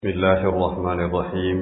بسم الله الرحمن الرحيم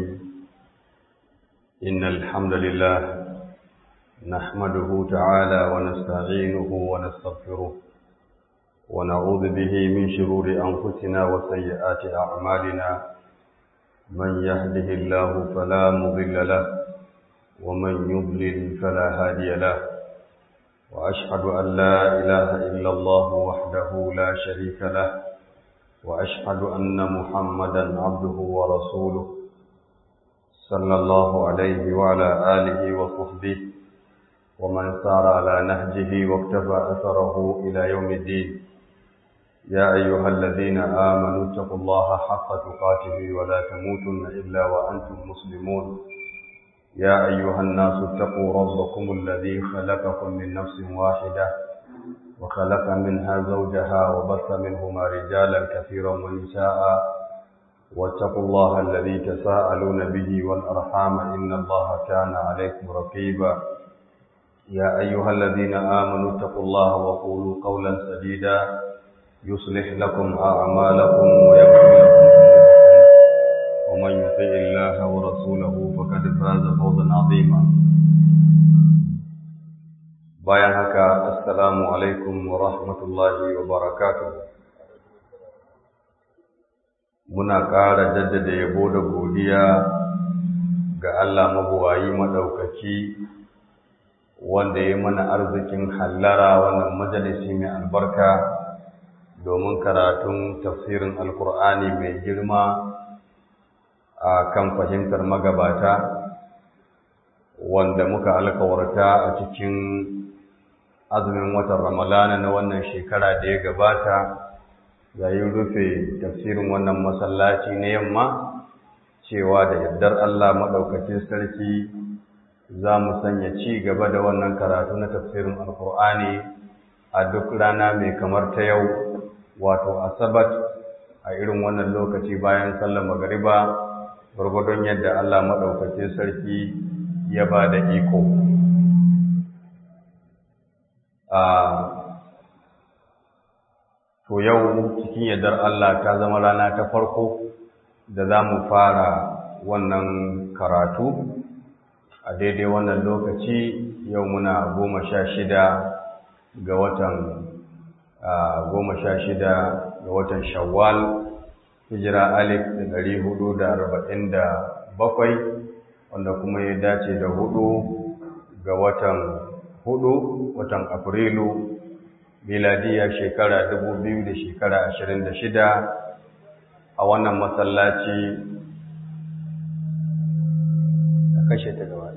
إن الحمد لله نحمده تعالى ونستعينه ونستغفره ونعوذ به من شرور أنفسنا وسيئات أعمالنا من يهده الله فلا مضل له ومن يضلل فلا هادي له وأشهد أن لا إله إلا الله وحده لا شريك له وأشهد أن محمدا عبده ورسوله صلى الله عليه وعلى آله وصحبه ومن سار على نهجه واكتفى أثره إلى يوم الدين يا أيها الذين آمنوا اتقوا الله حق تقاته ولا تموتن إلا وأنتم مسلمون يا أيها الناس اتقوا ربكم الذي خلقكم من نفس واحدة وخلق منها زوجها وبث منهما رجالا كثيرا ونساء واتقوا الله الذي تساءلون به والأرحام إن الله كان عليكم رقيبا يا أيها الذين آمنوا اتقوا الله وقولوا قولا سديدا يصلح لكم أعمالكم ويغفر لكم ذنوبكم ومن يطع الله ورسوله فقد فاز فوزا عظيما bayan haka assalamu alaikum wa rahmatullahi wa barakatuh muna ƙara jaddada yabo da godiya ga Allah mabuwayi madaukaki wanda ya mana arzikin hallara wannan majalisi mai albarka domin karatun tafsirin alkur'ani mai girma a kan fahimtar magabata wanda muka alkawarta a cikin azumin watan ramalana na wannan shekara da ya gabata yayin rufe tafsirin wannan masallaci na yamma cewa da yardar Allah maɗaukacin sarki za mu sanya ci gaba da wannan karatu na tafsirin alkur'ani a duk rana mai kamar ta yau wato asabat a irin wannan lokaci bayan sallar magariba gwargwadon yadda Allah maɗaukacin sarki ya ba da iko to yau cikin yardar Allah ta zama rana ta farko da za mu fara wannan karatu a daidai wannan lokaci yau muna goma sha shida ga watan goma sha shida ga watan shawwal hijira alif da ɗari hudu da arba'in da bakwai wanda kuma ya dace da hudu ga watan hudu watan afrilu miladiya shekara dubu biyu da shekara ashirin da shida a wannan masallaci a kashe ta gaba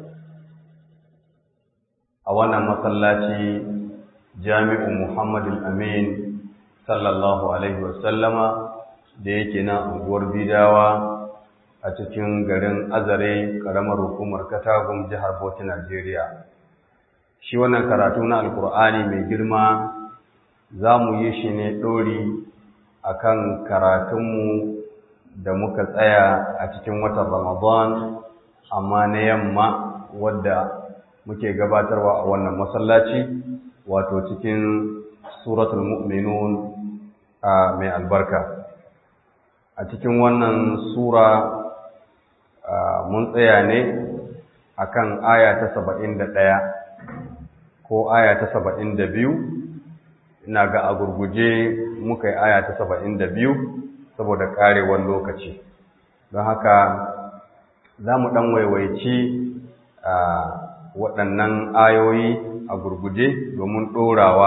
a wannan masallaci jami'u muhammadu amin sallallahu alaihi wasallama da yake na unguwar bidawa a cikin garin azare ƙaramar hukumar katagun jihar bauchi najeriya shi wannan karatu na alkur'ani mai girma za mu yi shi ne ɗori a kan karatunmu da muka tsaya a cikin watan ramadan amma na yamma wadda muke gabatarwa a wannan masallaci wato cikin suratul mu'minun a mai albarka a cikin wannan sura mun tsaya ne akan aya ta saba'in da ɗaya ko aya ta saba'in da biyu ina ga a gurguje muka yi aya ta saba'in da biyu saboda ƙarewar lokaci don haka za mu ɗan waiwaici a waɗannan ayoyi a gurguje domin ɗorawa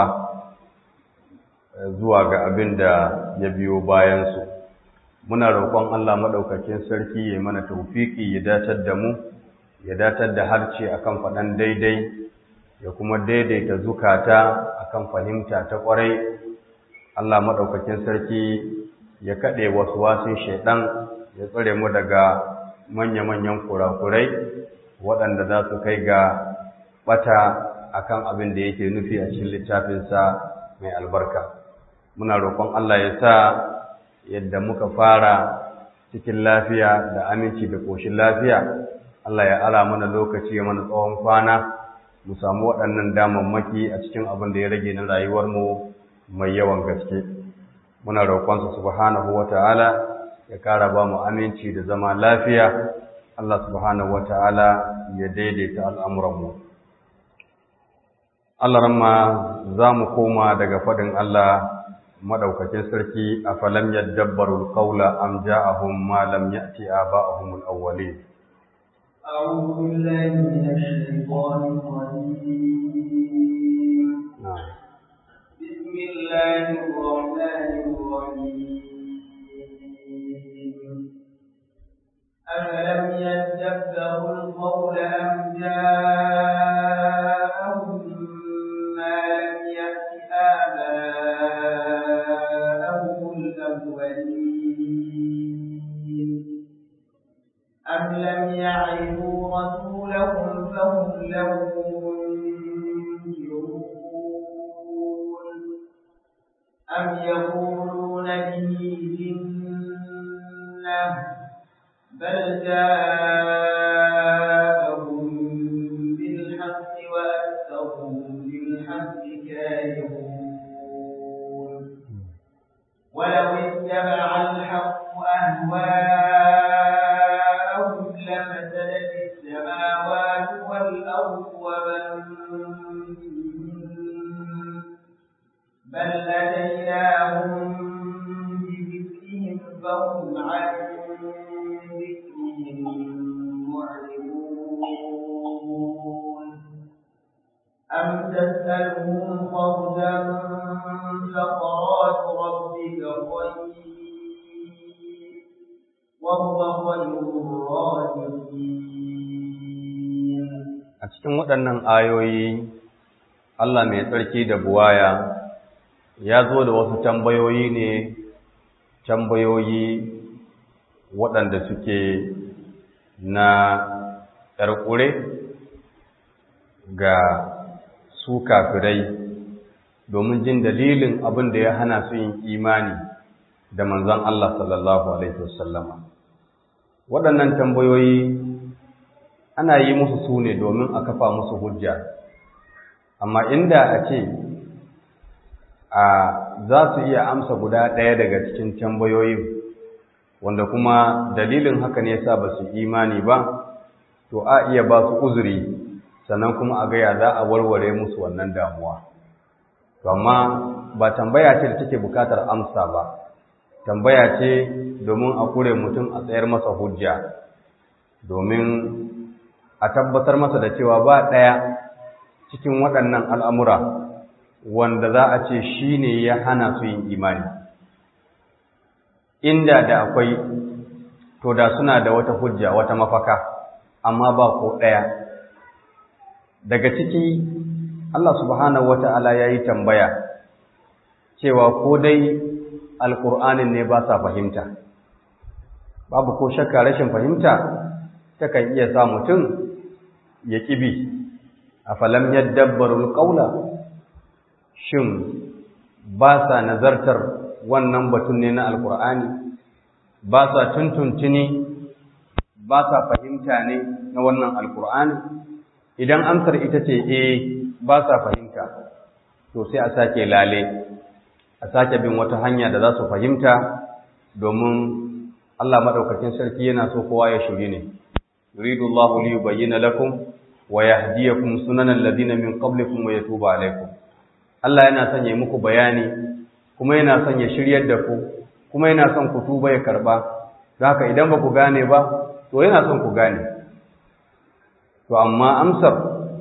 zuwa ga abin da ya biyo bayansu muna roƙon Allah maɗaukakin sarki ya mana taufiki ya datar da mu ya datar da harce akan faɗan daidai ya kuma daidaita zukata akan fahimta ta ƙwarai Allah maɗaukakin sarki ya kaɗe wasu wasun shaiɗan ya tsare mu daga manya-manyan kurakurai waɗanda za su kai ga ɓata akan abin da yake nufi a cikin littafinsa mai albarka muna roƙon Allah ya sa yadda muka fara cikin lafiya da aminci da ƙoshin lafiya Allah ya ara mana lokaci ya mana tsawon kwana mu samu waɗannan damammaki a cikin abin da ya rage na rayuwarmu mai yawan gaske muna roƙonsa subhanahu wata'ala ya ƙara ba mu aminci da zama lafiya Allah subhanahu wata'ala ya daidaita al'amuranmu Allah ramma za mu koma daga faɗin Allah madaukakin sarki a falam yadabbarul qawla am ja'ahum ma lam ya'ti aba'ahum al-awwalin أعوذ بالله من الشيطان الرجيم بسم الله الرحمن الرحيم أفلم يدبروا القول أم جاءهم ما لم يأت آباءهم الأولين أم لم يعرفوا رسولهم فهم له منكرون أم يقولون به جنة بل جاءهم بالحق وأكثرهم للحق كارهون ولو اتبع الحق أهواءهم لفسدت السماوات والأرض ومن فيهن بل أتيناهم بذكرهم فهم عن ذكرهم معرضون أم تسألهم خرجا فقرات ربك خير وهو خير الرازقين a cikin waɗannan ayoyi Allah mai tsarki da buwaya ya zo da wasu tambayoyi ne tambayoyi waɗanda suke na ƙarƙure ga su kafirai domin jin dalilin abin da ya hana su yin imani da manzon Allah sallallahu Alaihi wasallama. Waɗannan tambayoyi ana yi musu su ne domin a kafa musu hujja, amma inda a ce a za su iya amsa guda ɗaya daga cikin tambayoyin wanda kuma dalilin haka ne yasa ba su imani ba, to a iya ba su uzuri sannan kuma a gaya za a warware musu wannan damuwa. To amma ba tambaya ce da take bukatar amsa ba, tambaya ce domin a kure mutum a tsayar masa hujja, domin a tabbatar masa da cewa ba ɗaya cikin waɗannan al'amura wanda za a ce shi ne ya hana su yin imani. Inda da akwai, to da suna da wata hujja, wata mafaka, amma ba ko ɗaya. Daga ciki, Allah subhanahu wata'ala ya yi tambaya cewa ko dai alƙur'anin ne ba sa fahimta babu ko shakka rashin fahimta takan iya sa mutum ya ƙibi a falam yadabbarul ƙaula shin ba sa nazartar wannan batun ne na alƙur'ani ba sa tuntuntuni ba sa fahimta ne na wannan alƙur'ani idan amsar ita ce eh ba sa fahimta to sai a sake lale a sake bin wata hanya da za su fahimta domin Allah madaukakin sarki yana so kowa ya shiri ne yuridu Allahu li yubayyana lakum wa yahdiyakum sunanal ladina min qablikum wa yatuba alaykum Allah yana son ya muku bayani kuma yana son ya shiryar da ku kuma yana son ku tuba ya karba don haka idan ba ku gane ba to yana son ku gane to amma amsar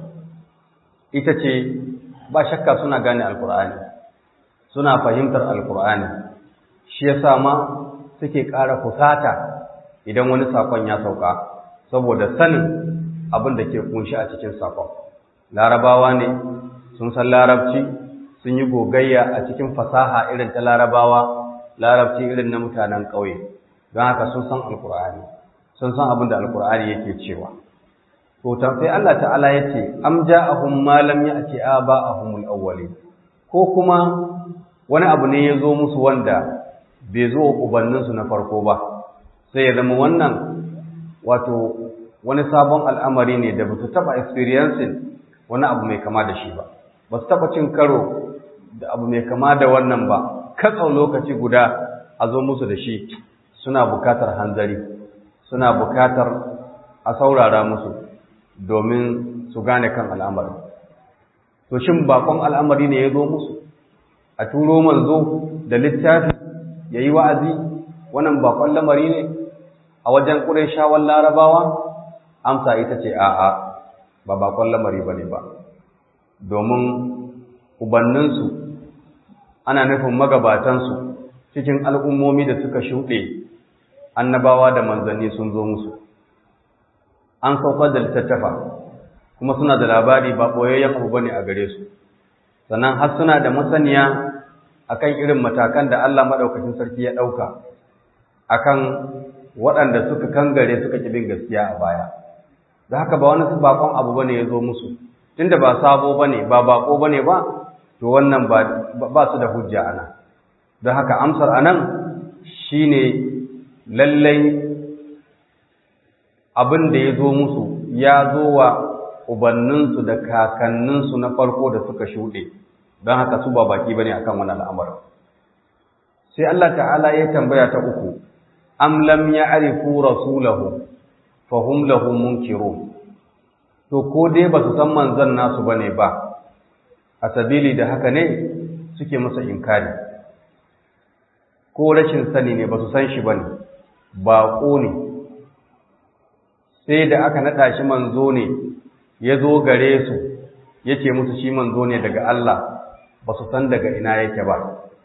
ita ce ba shakka suna gane alkur'ani suna fahimtar alkur'ani shi yasa ma suke ƙara kusata idan wani sakon ya sauka saboda sanin abin da ke kunshi a cikin sakon larabawa ne sun san larabci sun yi gogayya a cikin fasaha irin ta larabawa larabci irin na mutanen ƙauye don haka sun san alkur'ani sun san abin da alkur'ani yake cewa to sai Allah ta'ala ya ce am ja'ahum ma lam ya'ti aba'ahum al-awwalin ko kuma wani abu ne ya zo musu wanda bai zo ubanninsu na farko ba sai ya zama wannan wato wani sabon al'amari ne da ba su taɓa experiencing wani abu mai kama da shi ba ba su taɓa cin karo da abu mai kama da wannan ba katsau lokaci guda a zo musu da shi suna bukatar hanzari suna bukatar a saurara musu domin su gane kan al'amari to shin bakon al'amari ne ya zo musu a turo manzo da littafi ya yi wa'azi wannan bakon lamari ne a wajen ƙureshawan larabawa amsa ita ce a'a ba bakon lamari ba ne ba domin ubanninsu ana nufin magabatansu cikin al'ummomi da suka shuɗe annabawa da manzanni sun zo musu an saukar da littattafa kuma suna da labari ba ɓoyayyen abu bane a gare su sannan har suna da masaniya akan irin matakan da Allah maɗaukacin sarki ya ɗauka akan waɗanda suka kangare suka ƙi bin gaskiya a baya da haka ba wani bakon abu bane ya zo musu tunda ba sabo bane ba bako bane ba to wannan ba su da hujja ana don haka amsar anan shine lallai abin da ya zo musu ya zo wa ubanninsu da kakanninsu na farko da suka shuɗe don haka su ba baki bane akan wannan al'amarin sai Allah ta'ala ya tambaya ta uku am lam ya'rifu rasulahu fa hum lahu munkirun to ko dai ba su san manzon nasu bane ba a sabili da haka ne suke masa inkari ko rashin sani ne ba su san shi bane baƙo ne sai da aka naɗa shi manzo ne ya zo gare su ya ce musu shi manzo ne daga Allah ba su san daga ina yake ba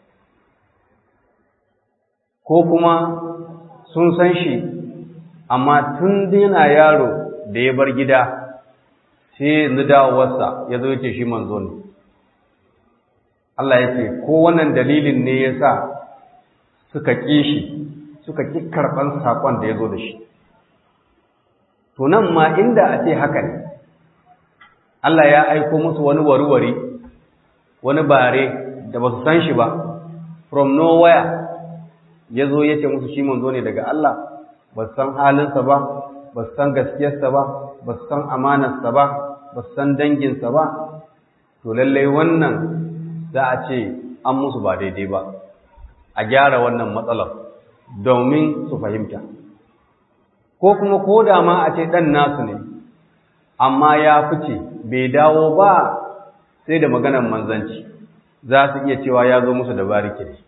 ko kuma sun san shi amma tun yana yaro da ya bar gida sai yanzu dawowarsa ya zo ya ce shi manzo ne Allah ya ce ko wannan dalilin ne ya sa suka ƙi shi suka ƙi karɓar saƙon da ya zo da shi to nan ma inda a ce haka ne Allah ya aiko musu wani warware wani bare da ba su san shi ba from nowhere ya zo ya ce musu shi manzo ne daga Allah ba su san halinsa ba ba su san gaskiyarsa ba ba su san amanarsa ba ba su san danginsa ba to lallai wannan za a ce an musu ba daidai ba a gyara wannan matsalar domin su fahimta ko kuma ko da ma a ce ɗan nasu ne amma ya fice bai dawo ba sai da maganar manzanci za su iya cewa ya zo musu da bariki ne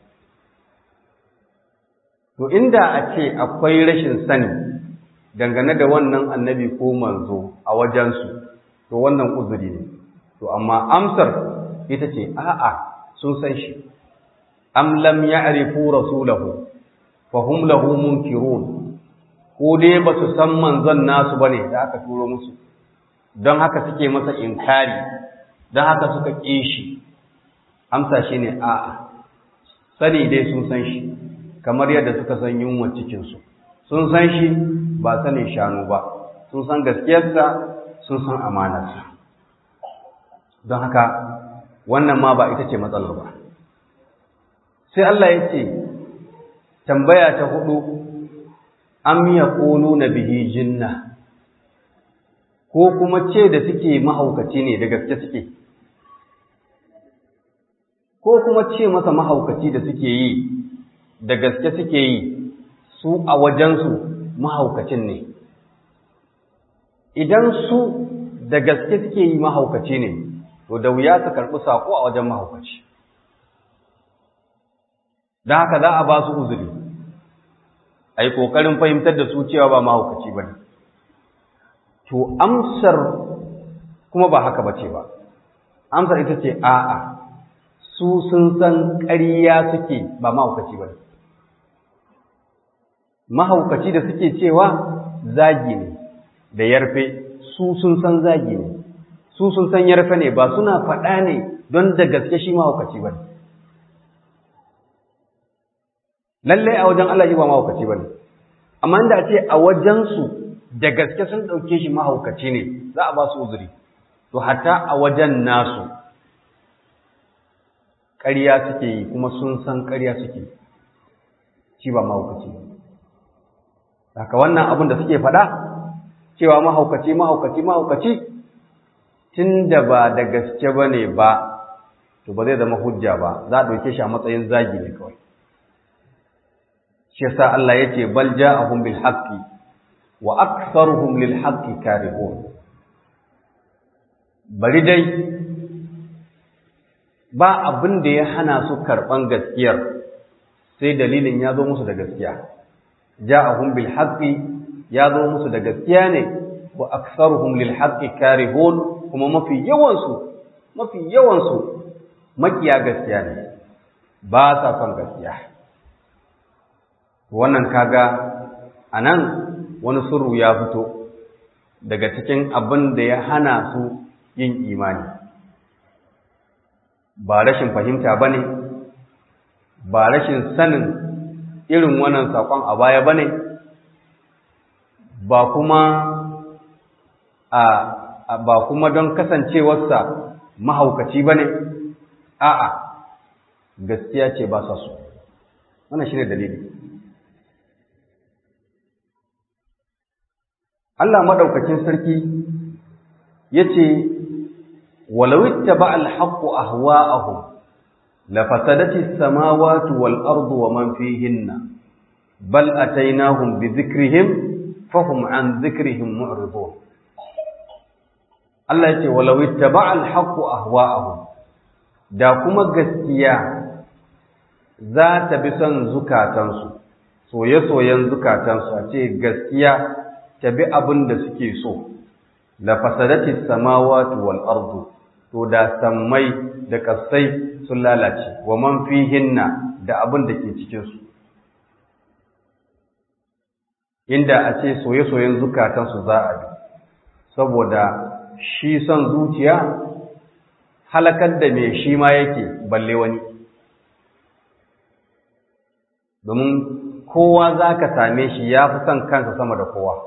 to inda a ce akwai rashin sani dangane da wannan annabi ko manzo a wajensu to wannan uzuri ne to amma amsar ita ce a'a sun san shi am lam ya'rifu rasulahu fa hum lahu munkirun ko dai ba su san manzon nasu bane da aka turo musu don haka suke masa inkari don haka suka ƙi shi amsa shi ne a'a sani dai sun san shi kamar yadda suka san yunwa cikinsu sun san shi ba sanin shanu ba sun san gaskiyarsa sun san amanarsa don haka wannan ma ba ita ce matsalar ba sai Allah ya ce tambaya ta hudu am yaquluna bihi jinna ko kuma ce da suke mahaukaci ne da gaske suke ko kuma ce masa mahaukaci da suke yi da gaske suke yi su a wajensu mahaukacin ne idan su da gaske suke yi mahaukaci ne to da wuya su karɓi saƙo a wajen mahaukaci don haka za a ba su uzuri a yi ƙoƙarin fahimtar da su cewa ba mahaukaci ba ne to amsar kuma ba haka bace ba amsar ita ce a'a su sun san ƙarya suke ba mahaukaci ba mahaukaci da suke cewa zagi ne da yarfe su sun san zagi ne su sun san yarfe ne ba suna faɗa ne don da gaske shi mahaukaci ba lallai a wajen Allah shi ba mahaukaci ba ne amma inda a ce a wajensu da gaske sun ɗauke shi mahaukaci ne za a ba su uzuri to hatta a wajen nasu ƙarya suke yi kuma sun san ƙarya suke shi ba mahaukaci haka wannan abin da suke faɗa cewa mahaukaci mahaukaci mahaukaci tun da ba da gaske ba ne ba to ba zai zama hujja ba za a ɗauke shi a matsayin zagi ne kawai shi yasa Allah yace bal ja'ahum bil haqqi wa aktharuhum lil haqqi karihun bari dai ba abin da ya hana su karban gaskiyar sai dalilin ya zo musu da gaskiya ja'ahum bil haqqi ya zo musu da gaskiya ne wa aktharuhum lil haqqi karihun kuma mafi yawan su mafi yawan su makiya gaskiya ne ba sa son gaskiya wannan kaga anan wani sirru ya fito daga cikin abin da ya hana su yin imani ba rashin fahimta bane ba rashin sanin irin wannan sakon a baya bane ba kuma a ba kuma don kasancewarsa mahaukaci bane a'a gaskiya ce ba sa so wannan shine dalili Allah madaukakin sarki yace walau ittaba al-haqqu ahwa'ahum la fasadati as-samawati wal ardu wa man fihinna bal atainahum bi dhikrihim fahum an dhikrihim mu'ridun Allah yace walau ittaba al-haqqu ahwa'ahum da kuma gaskiya za ta bi son zukatansu soye-soyen zukatansu a ce gaskiya ta bi abin da suke so la fasadati samawati wal ardu to da sammai da kasai sun lalace wa man fihinna da abin da ke cikin su inda a ce soye-soyen zukatansu za a bi saboda shi son zuciya halakar da me shi ma yake balle wani domin kowa za ka same shi ya fi son kansa sama da kowa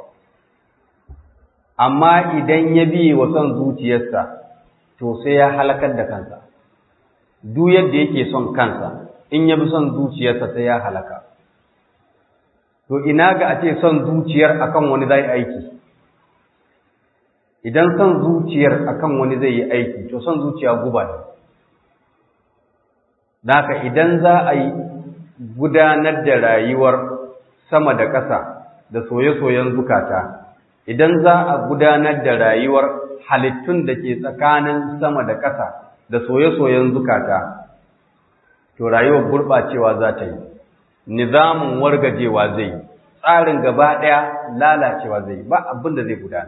amma idan ya biye wa son zuciyarsa to sai ya halakar da kansa duk yadda yake son kansa in ya bi son zuciyarsa sai ya halaka to ina ga a ce son zuciyar akan wani zai aiki idan son zuciyar akan wani zai yi aiki to son zuciya guba ne Naka idan za a yi gudanar da rayuwar sama da ƙasa da soye-soyen zukata idan za a gudanar da rayuwar halittun da ke tsakanin sama da ƙasa da soye-soyen zukata, to rayuwar gurɓacewa za ta yi, nizamin wargajewa zai yi, tsarin gaba ɗaya lalacewa zai yi, ba abin da zai gudana.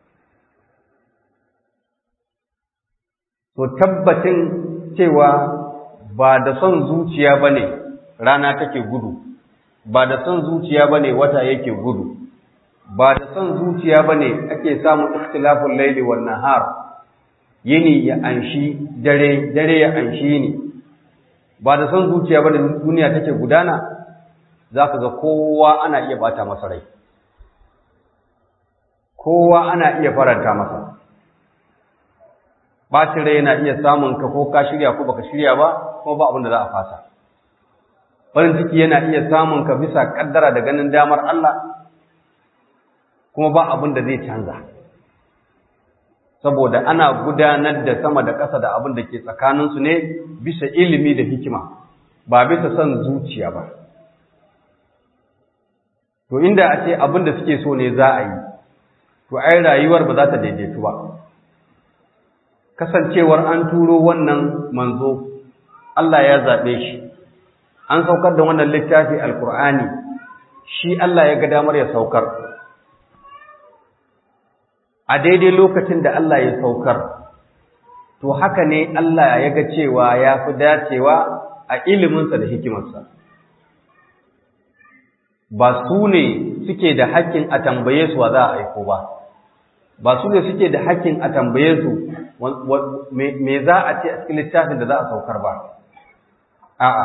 To tabbacin cewa ba da son zuciya ba ne rana take gudu, ba da son zuciya ba ne wata yake gudu. ba da son zuciya ba ne ake samun ikhtilafin laili wa nahar yini ya anshi dare dare ya anshi yini ba da son zuciya ba da duniya take gudana za ka ga kowa ana iya bata masa rai kowa ana iya faranta masa bacin rai yana iya samun ka ko ka shirya ko baka shirya ba kuma ba abin da za a fasa farin ciki yana iya samun ka bisa kaddara da ganin damar Allah kuma ba abin da zai canza saboda ana gudanar da sama da ƙasa da abin da ke tsakaninsu ne bisa ilimi da hikima ba bisa son zuciya ba to inda a ce abin da suke so ne za a yi to ai rayuwar ba za ta daidaitu ba kasancewar an turo wannan manzo Allah ya zaɓe shi an saukar da wannan littafi alkur'ani shi Allah ya ga damar ya saukar a daidai lokacin da Allah ya saukar to haka ne Allah ya ga cewa ya fi dacewa a iliminsa da hikimarsa ba su ne suke da hakkin a tambaye su wa za a aiko ba ba su ne suke da hakkin a tambaye su me za a ce a cikin littafin da za a saukar ba a'a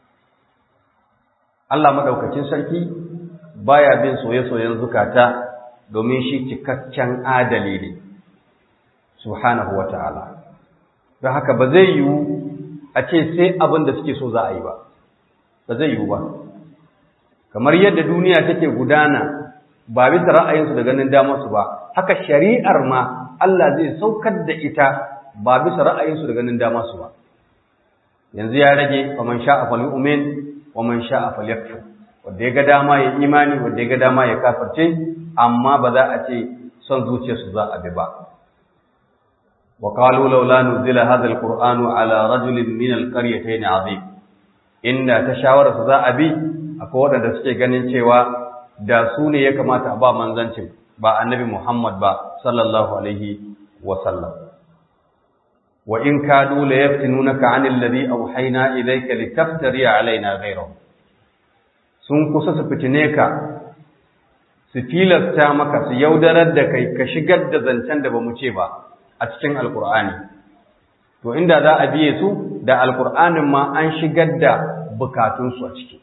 Allah maɗaukacin sarki baya bin soye-soyen zukata domin shi cikakken adali ne subhanahu wa ta'ala don haka ba zai yiwu a ce sai abin da suke so za a yi ba ba zai yiwu ba kamar yadda duniya take gudana ba bisa ra'ayinsu da ganin damarsu ba haka shari'ar ma Allah zai saukar da ita ba bisa ra'ayinsu da ganin damarsu ba yanzu ya rage wa man sha'a falyu'min wa man sha'a falyakfur wanda ya ga dama ya imani wanda ya ga dama ya kafirce amma ba za a ce son zuciyarsu za a bi ba wa qalu laula nuzila hadha alqur'anu ala rajulin min alqaryatayn azim inda ta shawara su za a bi akwai waɗanda suke ganin cewa da su ne ya kamata a ba manzancin ba annabi Muhammad ba sallallahu alaihi wa sallam wa in kadu la yaftinunaka 'anil ladhi awhayna ilayka litaftari 'alaina ghayrahu sun kusa su fitine ka su filasta maka su yaudarar da kai ka shigar da zancen da bamu ce ba a cikin alkur'ani to inda za a biye su da alkur'anin ma an shigar da bukatunsu a ciki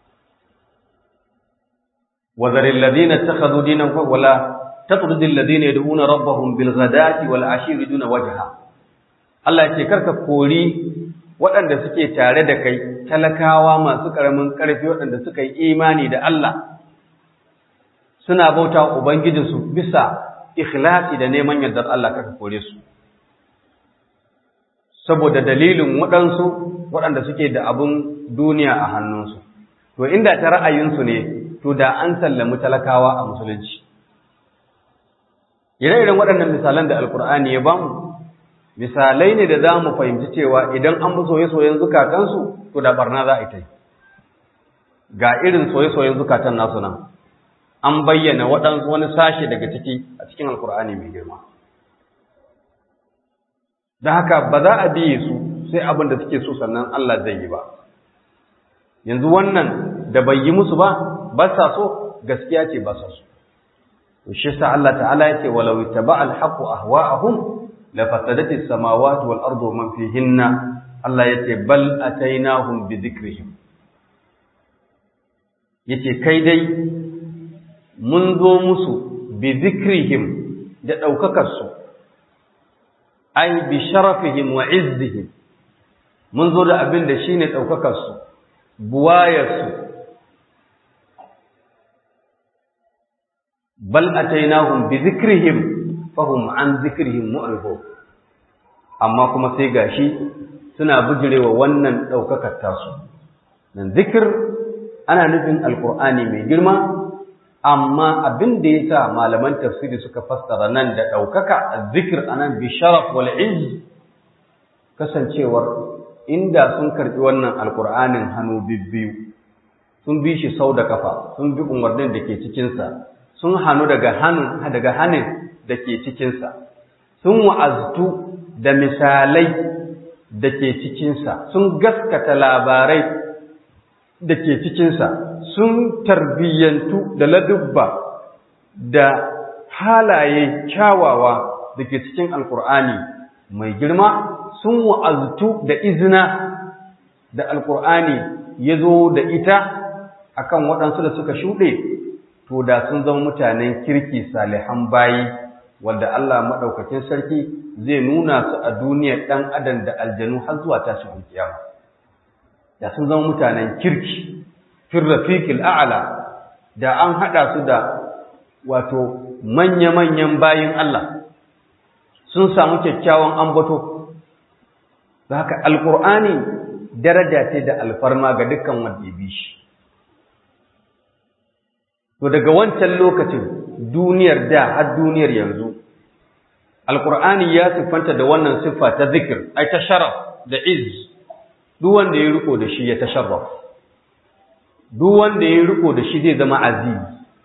وذر الذين اتخذوا دينهم ولا تطرد الذين يدعون ربهم بالغداة والعشي يريدون وجهه Allah ce karka kori waɗanda suke tare da kai talakawa masu ƙaramin ƙarfi waɗanda suka yi imani da Allah suna bauta ubangijinsu bisa ikhlasi da neman yardar Allah karka kore su saboda dalilin waɗansu waɗanda suke da abun duniya a hannunsu to inda ta ra'ayinsu ne to da an sallami talakawa a musulunci ire-iren waɗannan misalan da alkur'ani ya bamu misalai ne da za mu fahimci cewa idan an bi soye-soyen zukatansu to da barna za a yi ta ga irin soye-soyen zukatan nasu nan an bayyana waɗansu wani sashe daga ciki a cikin alkur'ani mai girma da haka ba za a biye su sai abin da suke so sannan Allah zai yi ba yanzu wannan da bai yi musu ba ba sa so gaskiya ce ba sa so to shi sa Allah ta'ala yace walau ittaba al-haqqu ahwa'ahum la fasadati as-samawati wal ardu man fihinna Allah yace bal atainahum bi dhikrihim yace kai dai mun zo musu bi dhikrihim da daukakar su ai bi sharafihim wa izzihim mun zo da abin da shine daukakar su buwayar su bal atainahum bi dhikrihim fahum an dhikrihim mu'ridun amma kuma sai gashi suna bijirewa wannan daukakar tasu nan zikir ana nufin alqur'ani mai girma amma abin da yasa malaman tafsiri suka fassara nan da daukaka azzikr anan bi sharaf wal izz kasancewar inda sun karbi wannan alqur'anin hannu bibbiyu sun bi shi sau da kafa sun bi umarnin da ke cikinsa sun hannu daga hannun daga hannun da ke cikinsa sun wa'aztu da misalai da ke cikinsa sun gaskata labarai da ke cikinsa sun tarbiyyantu da ladubba da halaye kyawawa da ke cikin alkur'ani mai girma sun wa'aztu da izina da alkur'ani ya zo da ita akan waɗansu da suka shuɗe to da sun zama mutanen kirki salihan bayi wanda Allah maɗaukakin sarki zai nuna su a duniyar ɗan adam da aljanu har zuwa tashin kiyama da sun zama mutanen kirki fir rafiqil a'la da an haɗa su da wato manya-manyan bayin Allah sun samu kyakkyawan ambato haka alqur'ani daraja ce da alfarma ga dukkan wanda ya bi shi To daga wancan lokacin duniyar da har duniyar yanzu, Alƙur'ani ya siffanta da wannan siffa ta zikir, ai ta sharaf da iz, duk wanda ya riko da shi ya ta sharaf, duk wanda ya riko da shi zai zama aziz.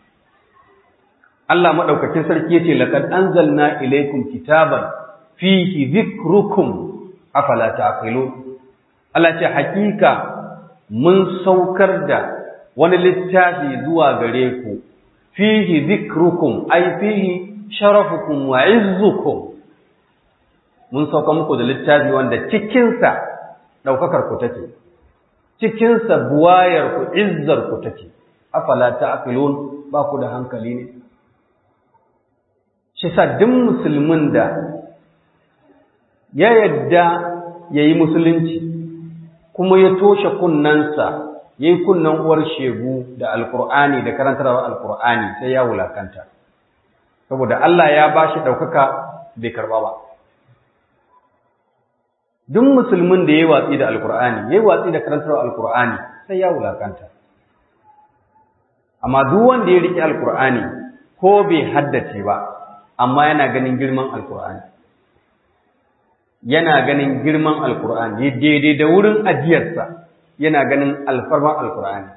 Allah maɗaukakin sarki ya ce, Laƙad an zalna ilaikum kitaban fihi zikrukum afala ta'qilu Allah ce hakika mun saukar da wani littafi zuwa gare ku fihi zikrukum ai fihi sharafukum wa izzukum mun sauka muku da littafi wanda cikinsa ɗaukakar ku take cikinsa buwayar ku izzar ku take afala ta'qilun ba ku da hankali ne shi sa duk musulmin da ya yadda yayi musulunci kuma ya toshe kunnansa ya yi kunnen uwar shegu da alkur'ani da karantarwar alkur'ani sai ya wulakanta saboda Allah ya ba shi ɗaukaka bai karɓa ba duk musulmin da ya yi watsi da alkur'ani ya yi watsi da karantarwar alkur'ani sai ya wulakanta amma duk wanda ya riƙe alkur'ani ko bai haddace ba amma yana ganin girman alkur'ani yana ganin girman alkur'ani daidai da wurin ajiyarsa yana ganin alfarman alkur'ani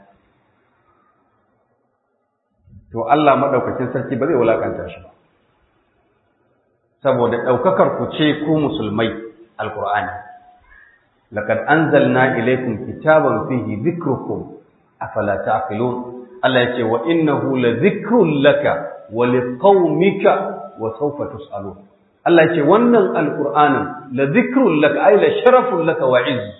to Allah maɗaukakin sarki ba zai wulakanta shi ba saboda ɗaukakar ku ce ku musulmai alkur'ani laqad anzalna ilaykum kitaban fihi dhikrukum afala ta'qilun Allah yace wa innahu la dhikrun laka wa liqaumika wa sawfa tus'alun Allah yace wannan alqur'anin la dhikrun laka ay la sharafun laka wa izz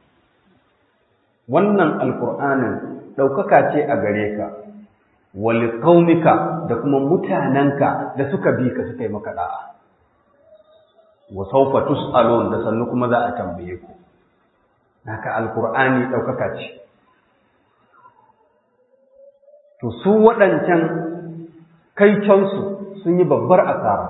wannan alqur'anin daukaka ce a gare ka wa liqaumika da kuma mutananka da suka bi ka suka yi maka da'a wa sawfa tus'alun da sannu kuma za a tambaye ku naka alqur'ani daukaka ce to su waɗancan kaiconsu sun yi babbar asara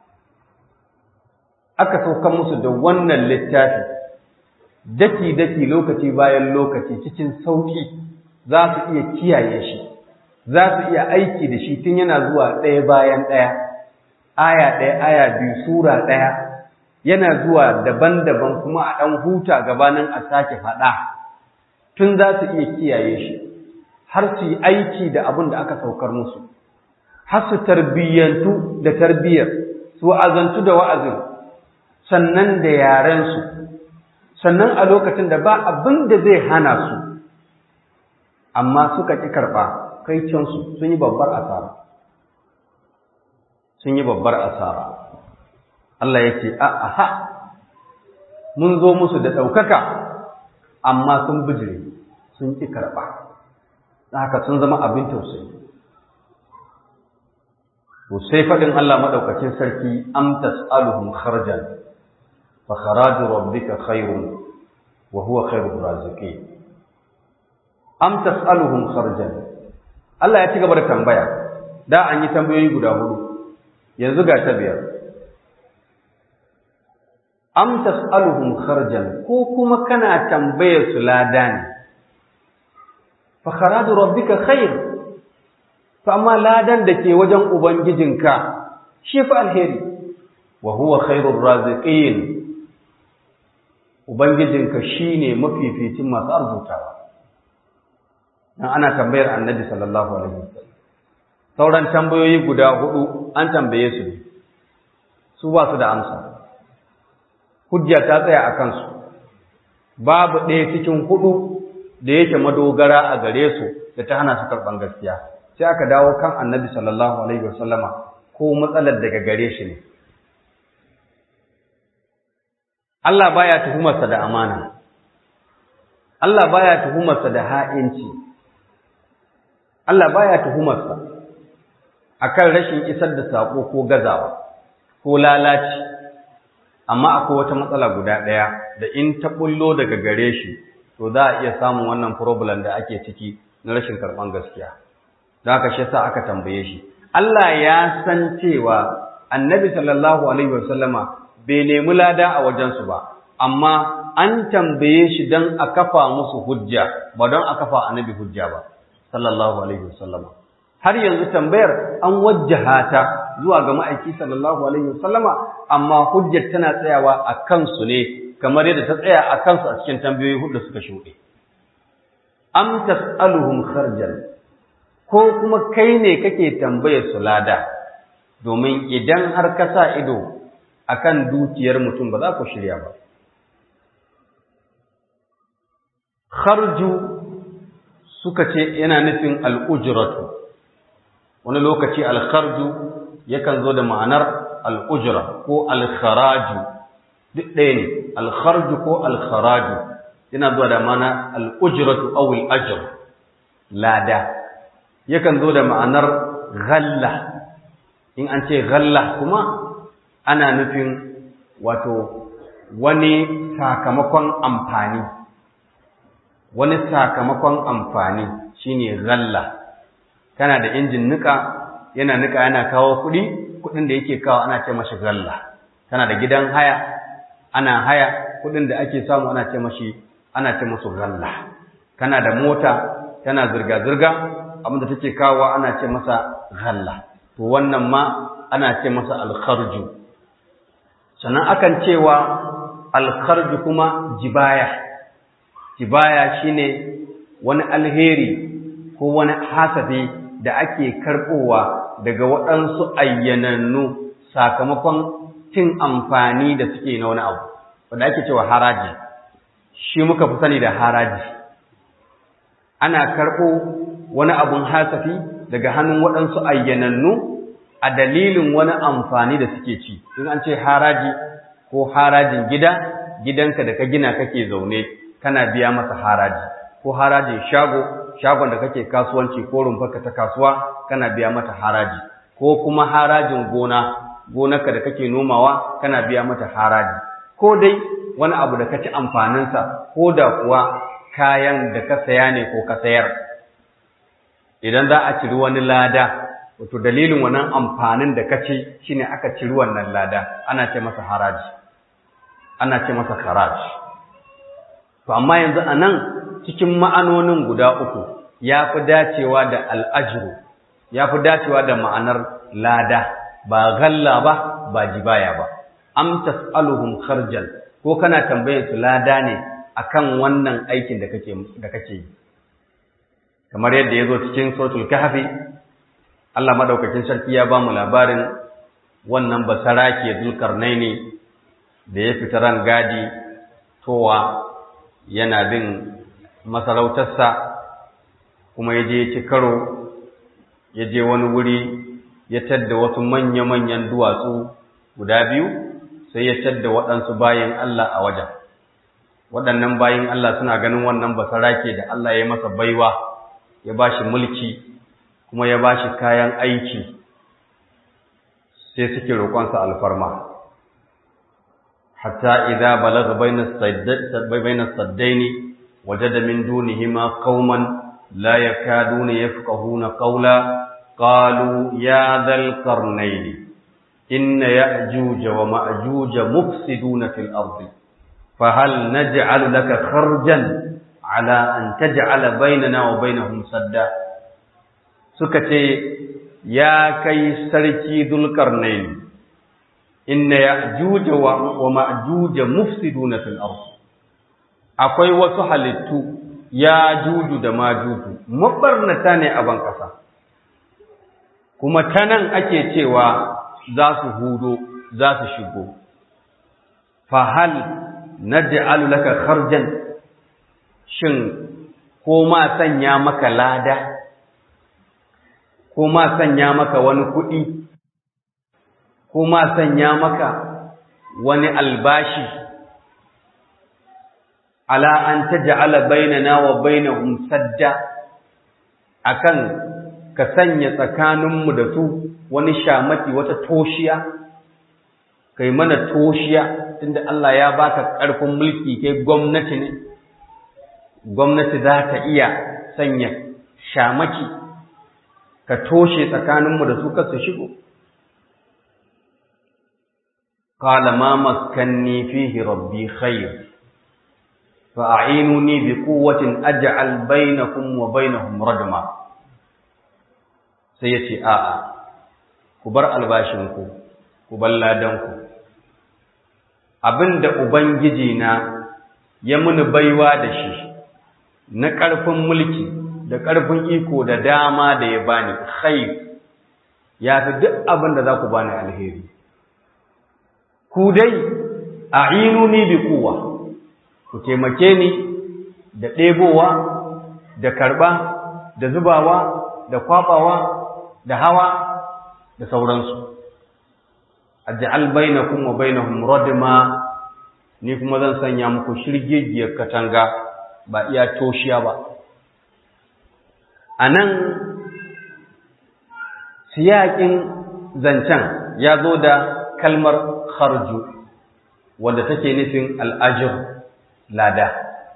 aka sauka musu da wannan littafi daki-daki lokaci bayan lokaci cikin sauƙi za su iya kiyaye shi za su iya aiki da shi tun yana zuwa ɗaya bayan ɗaya aya ɗaya aya biyu sura ɗaya yana zuwa daban-daban kuma a ɗan huta gabanin a sake faɗa tun za su iya kiyaye shi har su yi aiki da abin da aka saukar musu har su tarbiyyantu da tarbiyyar su wa'azantu da wa'azin sannan da yarensu sannan a lokacin da ba abin da zai hana su amma suka ƙi karɓa kai cansu sun yi babbar asara sun yi babbar asara Allah ya ce a aha mun zo musu da ɗaukaka amma sun bijire sun ƙi karɓa haka sun zama abin tausayi to sai faɗin Allah maɗaukacin sarki am tas'aluhum kharjan fa kharaju rabbika khairun wa huwa khairur raziqin am tas'aluhum kharjan Allah ya ci gaba da tambaya da an yi tambayoyi guda hudu yanzu ga ta biyar am tas'aluhum kharjan ko kuma kana tambayar su lada ne fa kharaju rabbika khair to amma ladan da ke wajen ubangijinka shi fa alheri wa huwa khairur raziqin ubangijinka shine mafificin masu arzutawa dan ana tambayar annabi sallallahu alaihi wasallam sauran tambayoyi guda hudu an tambaye su ne su ba su da amsa hujja ta tsaya a kansu babu ɗaya cikin hudu da yake madogara a gare su da ta hana su karɓan gaskiya sai aka dawo kan annabi sallallahu alaihi wasallama ko matsalar daga gare shi ne Allah baya tuhumarsa da amana Allah baya tuhumarsa da ha'inci Allah baya tuhumarsa akan rashin isar da sako ko gazawa ko lalaci amma akwai wata matsala guda ɗaya da in ta bullo daga gare shi to za a iya samun wannan problem da ake ciki na rashin karɓan gaskiya don haka shi sa aka tambaye shi Allah ya san cewa annabi sallallahu alaihi wasallama bai nemi lada a wajensu ba amma an tambaye shi don a kafa musu hujja ba don a kafa annabi hujja ba sallallahu alaihi wasallama har yanzu tambayar an wajjaha ta zuwa ga ma'aiki sallallahu alaihi wasallama amma hujjar tana tsayawa a kansu ne kamar yadda ta tsaya a kansu a cikin tambayoyi hudu suka shuɗe am tas'aluhum kharjan ko kuma kai ne kake tambayar su lada domin idan har ka sa ido akan dukiyar mutum ba za ku shirya ba kharju suka ce yana nufin al'ujratu wani lokaci alkharju yakan zo da ma'anar al'ujra ko alkharaju duk ɗaya ne alkharju ko alkharaju yana zuwa da ma'ana al'ujratu aw al'ajr lada yakan zo da ma'anar ghalla in an ce ghalla kuma ana nufin wato wani sakamakon amfani wani sakamakon amfani shine ghalla kana da injin nika yana nika yana kawo kuɗi kuɗin da yake kawo ana ce mashi ghalla kana da gidan haya ana haya kuɗin da ake samu ana ce mashi ana ce musu ghalla kana da mota tana zirga-zirga abinda take kawo ana ce masa ghalla to wannan ma ana ce masa alkharju sannan akan cewa alkharju kuma jibaya jibaya shine wani alheri ko wani hasafi da ake karbowa daga waɗansu ayyanannu sakamakon cin amfani da suke na wani abu wanda ake cewa haraji shi muka fi sani da haraji ana karɓo wani abun hasafi daga hannun waɗansu ayyanannu a dalilin wani amfani da suke ci in an ce haraji ko harajin gida gidanka da ka gina kake zaune kana biya masa haraji ko harajin shago shagon da kake kasuwanci ko rumfarka ta kasuwa kana biya mata haraji ko kuma harajin gona gonarka da kake nomawa kana biya mata haraji ko dai wani abu da ka ci amfaninsa ko da kuwa kayan da ka saya ne ko ka sayar idan za a ciri wani lada wato dalilin wannan amfanin da ka ci shine aka ciri wannan lada ana ce masa haraji ana ce masa haraji to amma yanzu a nan cikin ma'anonin guda uku ya fi dacewa da al'ajiru ya fi dacewa da ma'anar lada ba galla ba ba jibaya ba am tas'aluhum kharjan ko kana tambayar su lada ne akan wannan aikin da kake da kake yi kamar yadda yazo cikin suratul kahfi Allah madaukakin sarki ya ba mu labarin wannan basarake zulkarnaini da ya fita ran gadi towa yana bin masarautarsa kuma ya je ya ci karo ya je wani wuri ya tadda wasu manya-manyan duwatsu guda biyu sai ya tadda waɗansu bayan Allah a wajen waɗannan bayan Allah suna ganin wannan basarake da Allah ya masa baiwa ya ba shi mulki kuma ya ba shi kayan aiki sai suke roƙonsa alfarma hatta idza balagha bayna saddaini wajada min dunihima qauman la yakaduna yafqahuna qawla qalu ya dhal qarnayn inna ya'juj wa ma'juj mufsiduna fil ardi fahal naj'alu laka kharjan ala an taj'ala bainana wa bainahum sadda suka ce ya kai sarki dulkarnain inna ya'juj wa ma'juj mufsiduna fil ard akwai wasu halittu ya juju da majuju mabarnata ne a ban kasa kuma tanan ake cewa za su hudo za su shigo fa hal naj'alu laka kharjan shin ko ma sanya maka lada ko ma sanya maka wani kuɗi ko ma sanya maka wani albashi ala an taj'ala bainana wa bainahum sadda akan ka sanya tsakaninmu da su wani shamaki wata toshiya kai mana toshiya tunda Allah ya baka ƙarfin mulki kai gwamnati ne gwamnati za ta iya sanya shamaki ka toshe tsakaninmu da su kasu shigo qala ma makkanni fihi rabbi khair fa a'inuni bi quwwatin aj'al bainakum wa bainahum radma sai yace a'a ku bar albashinku ku bar ladanku abinda ubangiji na ya muni baiwa da shi na ƙarfin mulki da ƙarfin iko da dama da ya bani khair ya fi duk abin da za ku bani alheri ku dai a'inuni bi quwwa ku taimake ni da ɗebowa da karɓa da zubawa da kwabawa da hawa da sauransu aj'al bainakum wa bainahum radma ni kuma zan sanya muku shirgegiyar katanga ba iya toshiya ba anan siyakin zancen ya zo da kalmar kharju wanda take nufin al'ajir lada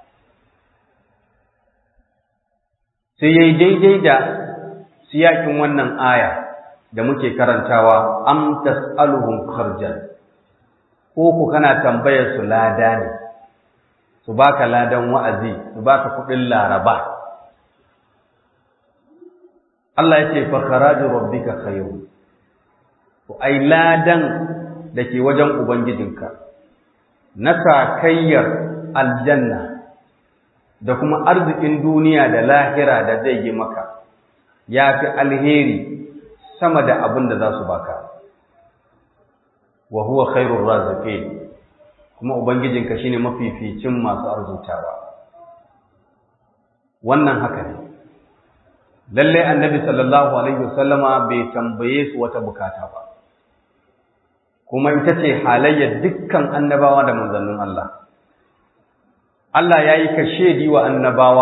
sai yayi daidai da siyakin wannan aya da muke karantawa am tas'aluhum kharjan ko ku kana tambayar su lada ne su baka ladan wa'azi su baka kudin laraba Allah ya ce fa kharaju rabbika khairu to ai ladan da ke wajen ubangijinka na sakayyar aljanna da kuma arzikin duniya da lahira da zai yi maka ya fi alheri sama da abin da za su baka wa huwa khairur raziqin kuma ubangijinka shine mafificin masu arzutawa wannan haka ne lalle annabi sallallahu alaihi wasallama bai tambaye su wata bukata ba kuma ita ce halayyar dukkan annabawa da manzannin Allah Allah ya yi kashedi wa annabawa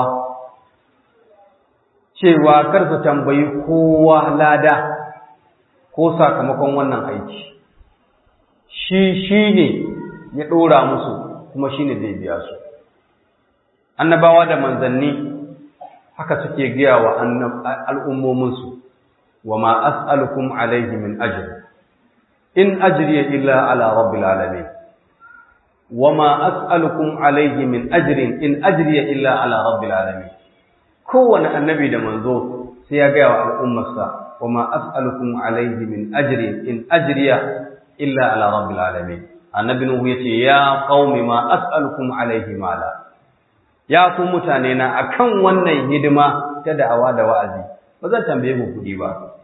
cewa kar su tambayi kowa lada ko sakamakon wannan aiki shi shi ne ya ɗora musu kuma shi ne zai biya su annabawa da manzanni haka suke gaya wa al'ummominsu wa ma as'alukum alaihi min ajr in ajriya illa ala rabbil alamin wa ma as'alukum alaihi min ajrin in ajriya illa ala rabbil alamin kowane annabi da manzo sai ya gaya wa al'ummarsa wa ma as'alukum alaihi min ajrin in ajriya illa ala rabbil alamin annabi nuhu yace ya qaumi ma as'alukum alaihi mala ya ku mutane na akan wannan hidima ta da'awa da wa'azi ba zan tambaye ku kudi ba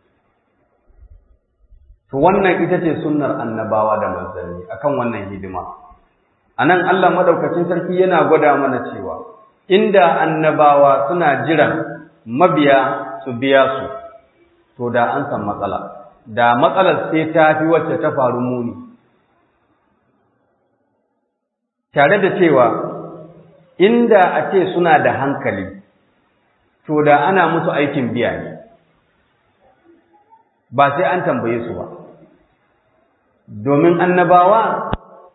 to wannan ita ce sunnar annabawa da manzanni akan wannan hidima anan Allah madaukakin sarki yana gwada mana cewa inda annabawa suna jiran mabiya su biya su to da an san matsala da matsalar sai ta fi wacce ta faru muni tare da cewa inda a ce suna da hankali to da ana musu aikin biya ne ba sai an tambaye su ba domin annabawa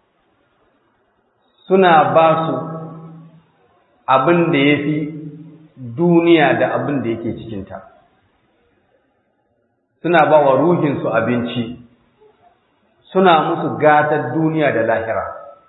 suna ba su abin da ya fi duniya da abin da yake cikinta suna ba wa ruhinsu abinci suna musu gatar duniya da lahira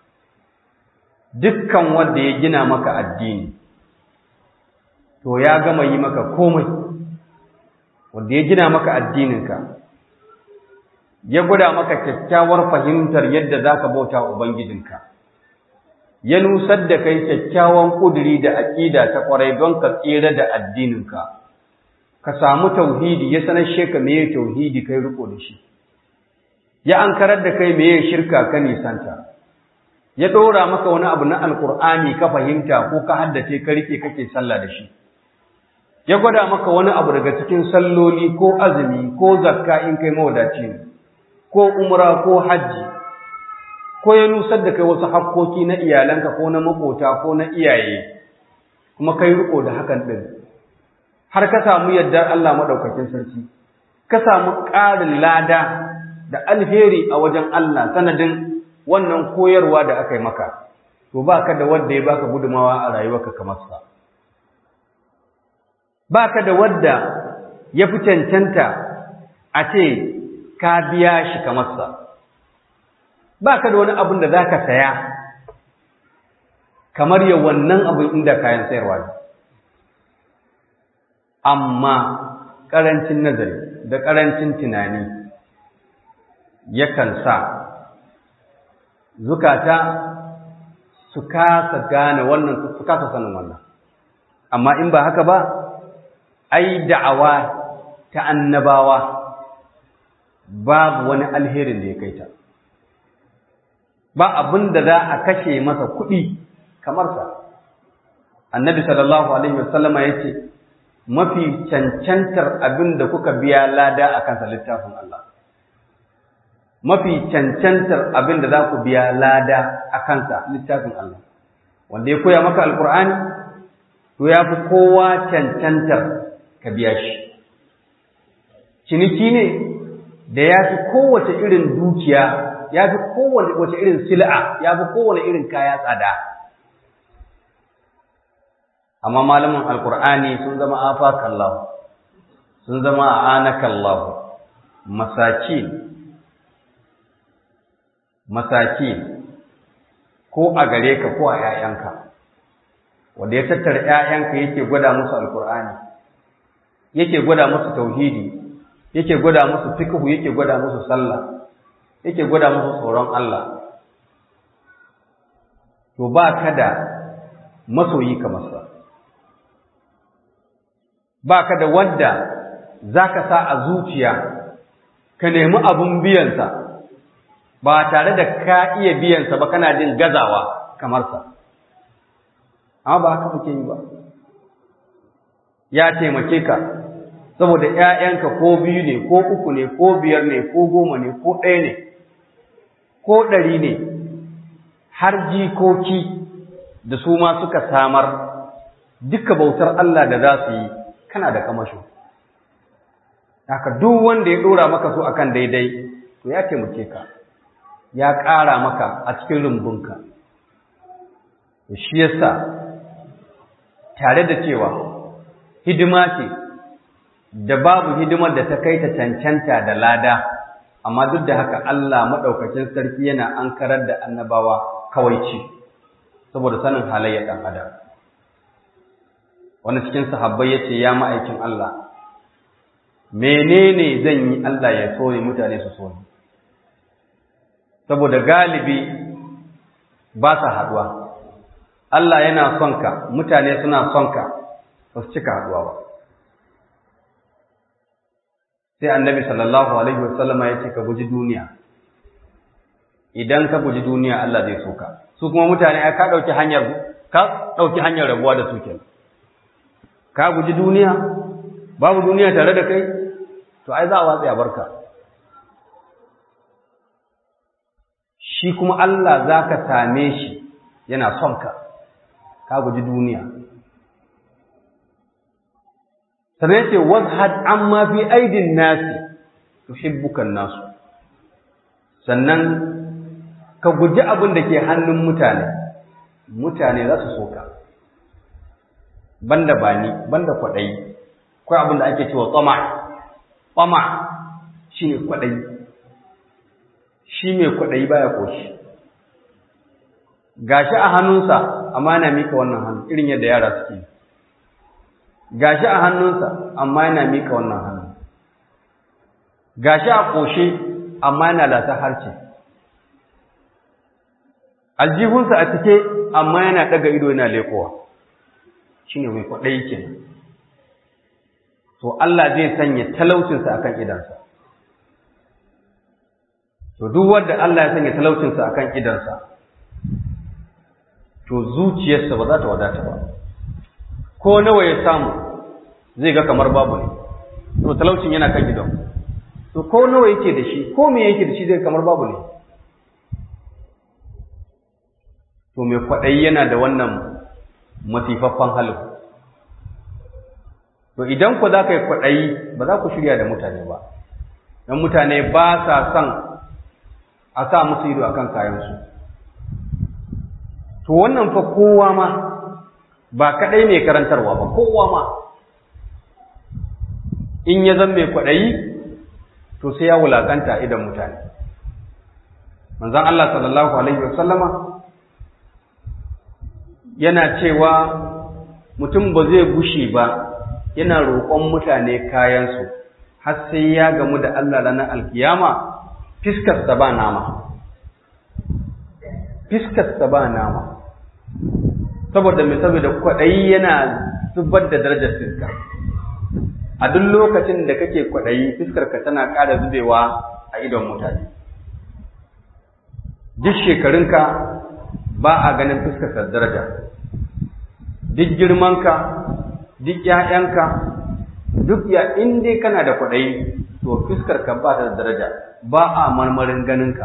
dukkan wanda ya gina maka addini to ya gama yi maka komai wanda ya gina maka addininka ya guda maka kyakkyawar fahimtar yadda za ka bauta ubangijinka ya nusar da kai kyakkyawan ƙuduri da aƙida ta ƙwarai don ka tsira da addininka ka samu tauhidi ya sanar sheka meye tauhidi kai riko da shi ya ankarar da kai meye shirka ka nisanta ya ɗora maka wani abu na alkur'ani ka fahimta ko ka haddace ka rike kake sallah da shi ya gwada maka wani abu daga cikin salloli ko azumi ko zakka in kai mawadaci ne ko umra ko hajji ko ya nusar da kai wasu hakkoki na iyalanka ko na makota ko na iyaye kuma kai riko da hakan din har ka samu yardar Allah madaukakin sarki ka samu ƙarin lada da alheri a wajen Allah sanadin wannan koyarwa da aka yi maka to baka da wanda ya baka gudumawa a rayuwarka kamar sa baka da wanda ya fi cancanta a ce ka biya shi kamar sa ba ka da wani abin da za ka saya kamar ya wannan abin inda kayan sayarwa ne amma ƙarancin nazari da ƙarancin tunani yakan sa zukata su kasa gane wannan su kasa sanin wannan amma in ba haka ba ai da'awa ta annabawa babu wani alherin da ya kai ta ba abin da za a kashe masa kuɗi kamar sa annabi sallallahu alaihi wasallama ya ce mafi cancantar abin da kuka biya lada a kansa littafin Allah mafi cancantar abin da za ku biya lada a kansa littafin Allah wanda ya koya maka alkur'ani to ya fi kowa cancantar ka biya shi ciniki ne da ya fi kowace irin dukiya ya fi kowane wace irin sil'a ya fi kowane irin kaya tsada amma malamin alkur'ani sun zama afakallahu sun zama anakallahu masaki masaki ko a gare ka ko a ‘ya'yanka wanda ya tattara ‘ya'yanka yake gwada musu alkur'ani yake gwada musu tauhidi yake gwada musu fiqhu yake gwada musu sallah yake gwada musu tsoron Allah to ba ka da masoyi kamar sa ba ka da wanda za ka sa a zuciya ka nemi abun biyansa ba tare da ka iya biyansa ba kana jin gazawa kamar sa amma ba haka muke yi ba ya taimake ka saboda ‘ya'yanka ko biyu ne ko uku ne ko biyar ne ko goma ne ko ɗaya ne ko ɗari ne har jikoki da su ma suka samar duka bautar Allah da za su yi kana da kamasho haka duk wanda ya ɗora maka so akan daidai to ya taimake ka ya ƙara maka a cikin rumbunka shi yasa tare da cewa hidima ce da babu hidimar da ta kai ta cancanta da lada amma duk da haka Allah maɗaukacin sarki yana ankarar da annabawa kawaici saboda sanin halayyar ɗan adam wani cikin sahabbai ya ce ya ma'aikin Allah menene zan yi Allah ya so mutane su so ni saboda galibi ba sa haɗuwa Allah yana son ka mutane suna son ka ba su cika haɗuwa ba sai annabi sallallahu alaihi wasallama ya ce ka guji duniya idan ka guji duniya Allah zai so ka su kuma mutane ka ɗauki hanyar ka ɗauki hanyar rabuwa da su kenan ka guji duniya babu duniya tare da kai to ai za a watsa ya barka shi kuma Allah za ka same shi yana son ka ka guji duniya sannan yace wazhad amma fi aidin nasi tuhibbukan nasu sannan ka guji abin da ke hannun mutane mutane za su so ka banda bani banda kwaɗayi akwai abin da ake cewa tsama tsama shi ne kwaɗayi shi mai kwaɗayi baya koshi gashi a hannunsa amma yana mika wannan hannu irin yadda yara suke gashi a hannunsa amma yana mika wannan hannu gashi a ƙoshe amma yana lasa harce aljihunsa a cike amma yana ɗaga ido yana lekowa shi ne mai kwaɗayi kenan to Allah zai sanya talaucinsa akan idansa to duk wanda Allah ya sanya talaucinsa akan idansa to zuciyarsa ba za ta wadata ba ko nawa ya samu zai ga kamar babu ne to talaucin yana kan gidan to ko nawa yake da shi ko me yake da shi zai kamar babu ne to mai kwaɗayi yana da wannan masifaffan halin to idan ku za ka yi kwaɗayi ba za ku shirya da mutane ba don mutane ba sa son a sa musu ido akan kayansu to wannan fa kowa ma ba kaɗai mai karantarwa ba kowa ma in ya zan mai kwaɗayi to sai ya wulakanta idan mutane manzon Allah sallallahu alaihi wasallama yana cewa mutum ba zai gushe ba yana roƙon mutane kayansu har sai ya gamu da Allah ranar alkiyama fiskarsa ba nama fiskarsa ba nama saboda mai saboda kwaɗayi yana zubar da darajar fiska a duk lokacin da kake kwaɗayi fiskarka tana ƙara zubewa a idon mutane duk shekarunka ba a ganin fiskarka daraja duk girmanka duk ‘ya'yanka duk ya in dai kana da kwaɗayi to fiskarka ba ta da daraja ba a marmarin ganinka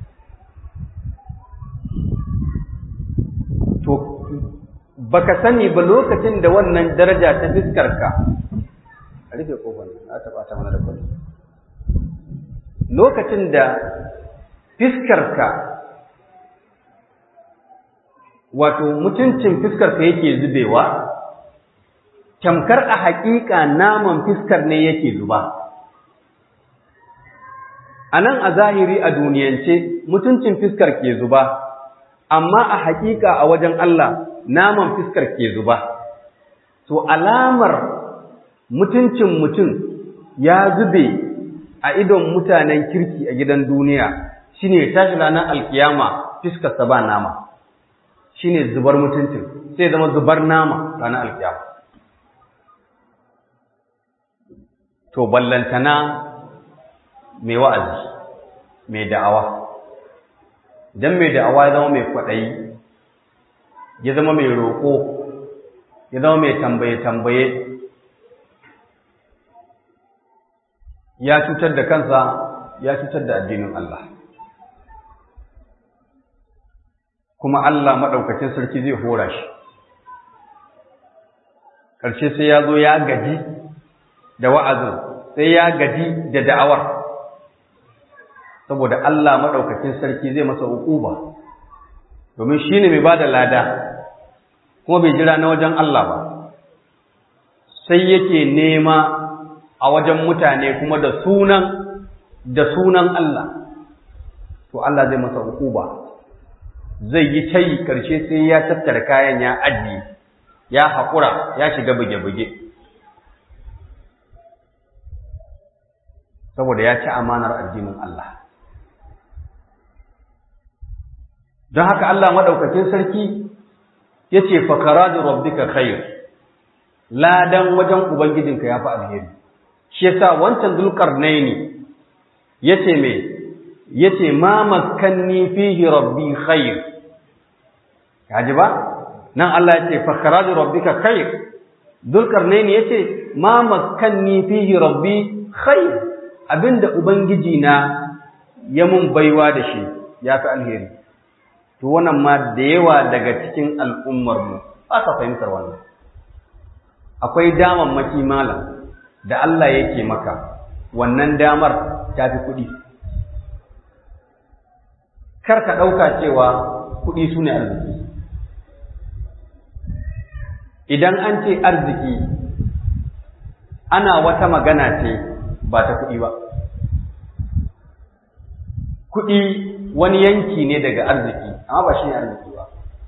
to baka sani ba lokacin da wannan daraja ta fiskarka a rufe kofar na taɓa ta mana da kwallo lokacin da fiskarka wato mutuncin fiskarka yake zubewa tamkar a haƙiƙa naman fiskar ne yake zuba a nan a zahiri a duniyance mutuncin fiskar ke zuba amma a haƙiƙa a wajen Allah naman fiskar ke zuba to alamar mutuncin mutum ya zube a idon mutanen kirki a gidan duniya shine ya tashi ranar alkiyama fiskarsa ba nama shine zubar mutuncin sai zama zubar nama ranar alkiyama to ballantana mai wa'azi mai da'awa idan mai da'awa ya zama mai kwaɗayi ya zama mai roƙo ya zama mai tambaye-tambaye ya cutar da kansa ya cutar da addinin Allah kuma Allah maɗaukacin sarki zai hora shi ƙarshe sai ya zo ya gaji da wa'azin sai ya gaji da da'awar saboda Allah maɗaukacin sarki zai masa uquba domin shi ne mai ba da lada kuma bai jira na wajen Allah ba sai yake nema a wajen mutane kuma da sunan da sunan Allah to Allah zai masa uquba zai yi tayi karshe sai ya tattara kayan ya ajiye ya haƙura ya shiga buge-buge saboda ya ci amanar addinin Allah don haka Allah maɗaukakin sarki ya ce fakara da rabbika khair ladan wajen ubangijinka ya fi alheri shi yasa wancan dulkarnaini yace me yace ma makkanni fihi rabbi khair kaji ba nan Allah yace fa kharaju rabbika khair dulkarnaini yace ma makkanni fihi rabbi khair abinda ubangiji na ya mun baiwa da shi ya fi alheri to wannan ma da yawa daga cikin al'ummar mu ba ka fahimtar wannan akwai damammaki malam da Allah yake maka wannan damar ta fi kuɗi. Kar ka ɗauka cewa kuɗi su ne arziki. Idan an ce arziki, ana wata magana ce ba ta kuɗi ba. Kuɗi wani yanki ne daga arziki, amma ba shi ne arziki ba.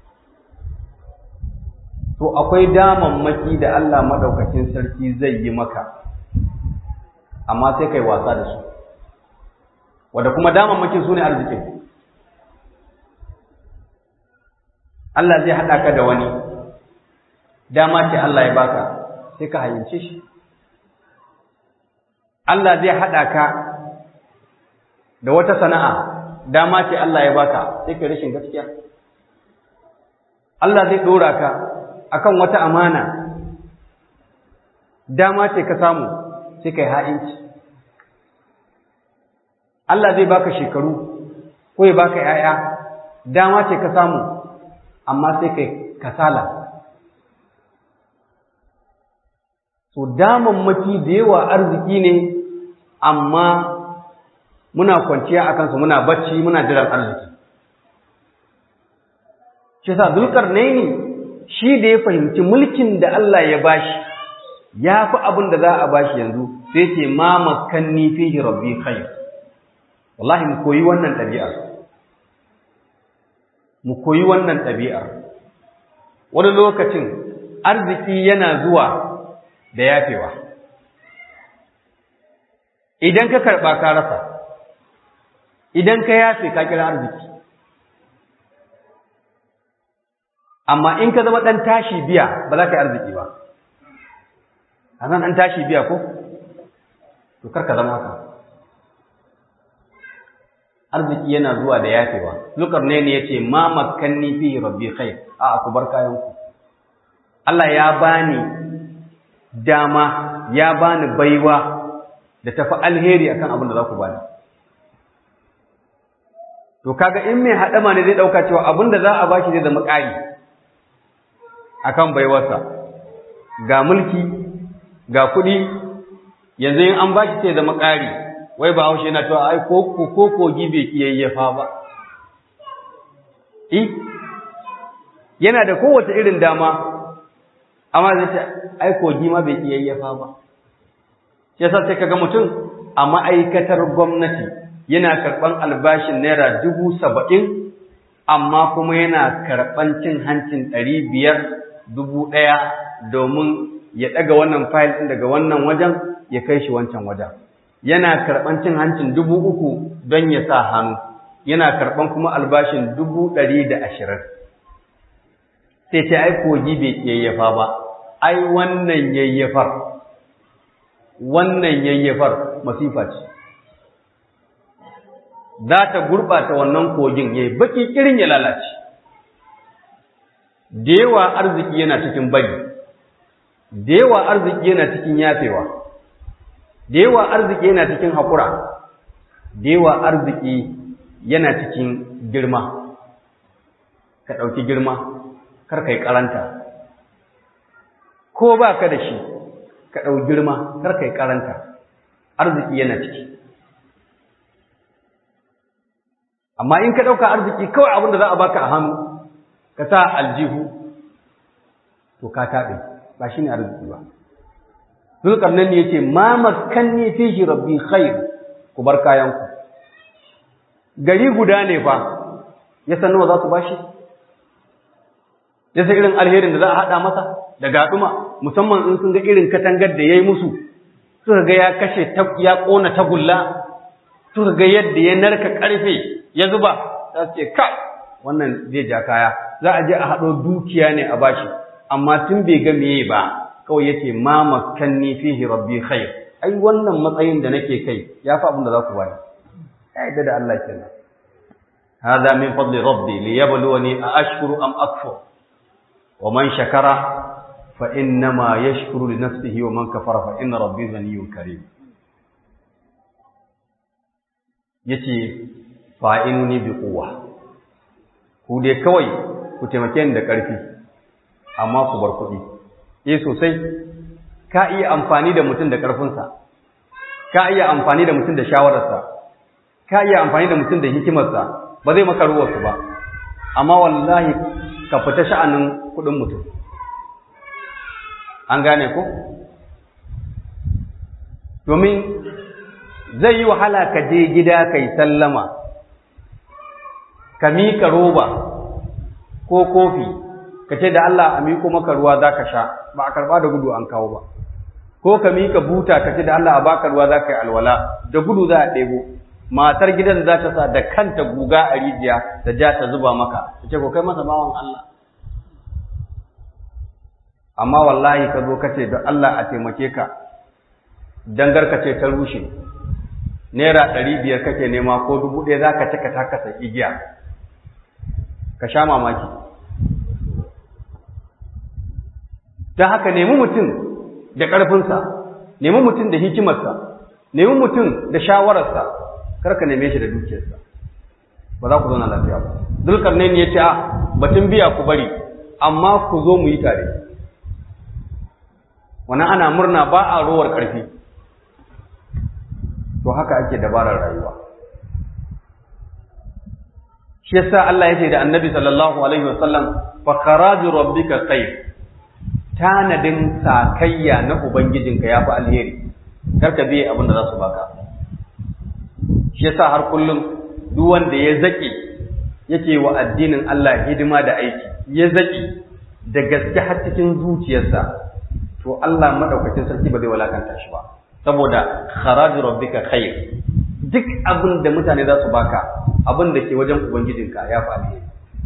To, akwai damammaki da Allah maɗaukacin sarki zai yi maka. amma sai kai wasa da su wanda kuma damammakin su ne arzikin Allah zai haɗa ka da wani dama ce Allah ya baka sai ka hayince shi Allah zai haɗa ka da wata sana'a dama ce Allah ya baka sai ka rashin gaskiya Allah zai ɗora ka akan wata amana dama ce ka samu sai kai ha'inci Allah zai baka shekaru ko ya baka ‘ya'ya dama ce ka samu amma sai kai kasala so damammaki da yawa arziki ne amma muna kwanciya a kansu muna bacci muna jiran arziki shi sa zulkarnaini shi da ya fahimci mulkin da Allah ya bashi ya fi abin da za a bashi yanzu sai ce ma makanni fihi rabbi khair wallahi mu koyi wannan ɗabi'ar mu koyi wannan ɗabi'ar wani lokacin arziki yana zuwa da yafewa idan ka karɓa ka rasa idan ka yafe ka kira arziki amma in ka zama ɗan tashi biya ba za ka yi arziki ba a nan an tashi biya ko to kar ka zama haka arziki yana zuwa da yafewa lukar ne ne yace ma makkanni fi rabbi khair a ku bar kayan ku Allah ya bani dama ya bani baiwa da tafi alheri akan abin da za ku bani to kaga in mai hadama ne zai dauka cewa abin da za a bashi zai zama ƙari akan baiwarsa ga mulki ga kuɗi yanzu in an bashi sai zama ƙari wai ba haushe yana cewa ai ko ko kogi bai kiyayyafa ba i yana da kowace irin dama amma zai ce ai kogi ma bai kiyayyafa ba shi yasa sai kaga mutum a ma'aikatar gwamnati yana karɓan albashin naira dubu saba'in amma kuma yana karɓan cin hancin ɗari biyar dubu ɗaya domin ya ɗaga wannan fayil ɗin daga wannan wajen ya kai shi wancan wajen yana karɓan cin hancin dubu uku don ya sa hannu yana karɓan kuma albashin dubu ɗari da ashirin sai ce ai kogi bai yayyafa ba ai wannan yayyafar wannan yayyafar masifa ce za ta gurɓata wannan kogin ya yi baƙi ƙirin ya lalace da yawa arziki yana cikin bari da yawa arziki yana cikin yafewa da yawa arziki yana cikin haƙura da yawa arziki yana cikin girma ka ɗauki girma kar ka yi ƙaranta ko ba ka da shi ka ɗau girma kar ka yi ƙaranta arziki yana ciki amma in ka ɗauka arziki kawai abin da za a baka a hannu ka sa aljihu to ka taɓe ba shi ne arziki ba zulkarnan ne ya ce ma makanni fihi rabbi khair ku bar kayanku gari guda ne fa ya san nawa za su bashi ya san irin alherin da za a haɗa masa da gaɗuma musamman in sun ga irin katangar da ya yi musu suka ga ya kashe ya ƙona tagulla suka ga yadda ya narka ƙarfe ya zuba za su ce ka wannan zai ja kaya za a je a haɗo dukiya ne a bashi amma tun bai ga meye ba kawai yace ma makanni fihi rabbi khair ai wannan matsayin da nake kai ya fi abin da za ku bani ya yadda da Allah kenan hada min fadli rabbi liyabluwani a ashkuru am akfur wa man shakara fa innama yashkuru li nafsihi wa man kafara fa inna rabbi ghaniyyun karim yace fa'inuni bi quwwa ku dai kawai ku taimake ni da ƙarfi amma ku bar kuɗi eh sosai ka iya amfani da mutum da ƙarfinsa ka iya amfani da mutum da shawararsa ka iya amfani da mutum da hikimarsa ba zai maka ruwarsu ba amma wallahi ka fita sha'anin kuɗin mutum an gane ko domin zai yi wahala ka je gida ka yi sallama ka miƙa roba ko kofi ka ce da Allah a miƙo maka ruwa za ka sha ba a karɓa da gudu an kawo ba ko ka miƙa buta ka ce da Allah a baka ruwa za ka yi alwala da gudu za a ɗebo matar gidan za ta sa da kanta guga a rijiya da ja ta zuba maka ta ce ko kai masa bawan Allah amma wallahi ka zo ka ce da Allah a taimake ka dangar ka ce ta rushe naira ɗari biyar kake nema ko dubu ɗaya za ka cika ta kasa igiya ka sha mamaki ta haka nemi mutum da ƙarfinsa nemi mutum da hikimarsa nemi mutum da shawararsa kar ka neme shi da dukiyarsa ba za ku zauna lafiya ba zulkarnain ya ce a batun biya ku bari amma ku zo mu yi tare wannan ana murna ba a rowar ƙarfi to haka ake dabarar rayuwa shi yasa Allah ya ce da Annabi sallallahu alaihi wasallam fa kharaju rabbika khair tanadin sakayya na ubangijinka yafi alheri kar ka biye abin da za su baka shi yasa har kullum duk wanda ya zaki yake wa addinin Allah hidima da aiki ya zaki da gaske har cikin zuciyarsa to Allah madaukakin sarki ba zai walakanta shi ba saboda kharaju rabbika khair duk abin da mutane za su baka abin da ke wajen ubangijinka ya fi alheri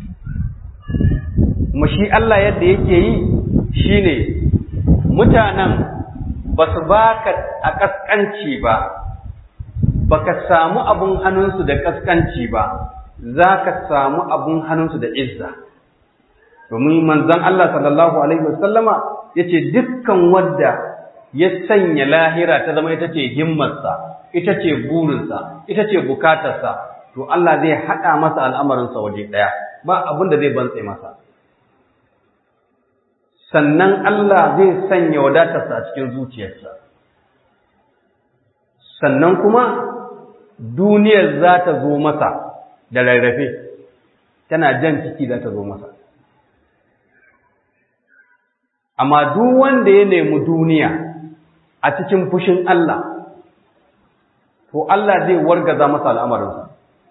kuma shi Allah yadda yake yi shine mutanen ba su baka a kaskanci ba baka samu abun hannunsu da kaskanci ba za ka samu abun hannunsu da izza domin manzon Allah sallallahu alaihi wasallama yace dukkan wadda ya sanya lahira ta zama ita ce himmarsa ita ce burinsa ita ce bukatarsa to Allah zai haɗa masa al'amarinsa waje ɗaya ba abin da zai bantse masa sannan Allah zai sanya wadatarsa a cikin zuciyarsa sannan kuma duniyar za ta zo masa da rarrafe tana jan ciki za ta zo masa amma duk wanda ya nemi duniya a cikin fushin Allah to Allah zai wargaza masa al'amarinsa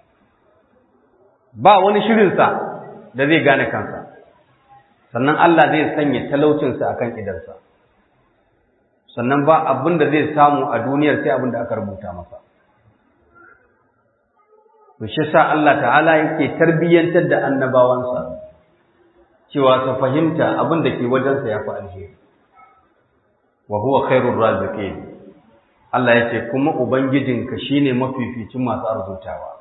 ba wani shirinsa da zai gane kansa sannan Allah zai sanya talaucinsa a kan idansa sannan ba abin da zai samu a duniyar sai abin da aka rubuta masa to shi sa Allah ta'ala yake tarbiyyantar da annabawansa cewa su fahimta abin da ke wajensa ya fi alheri wa huwa khairur raziqin Allah ya ce kuma ubangijinka shine mafificin masu arzutawa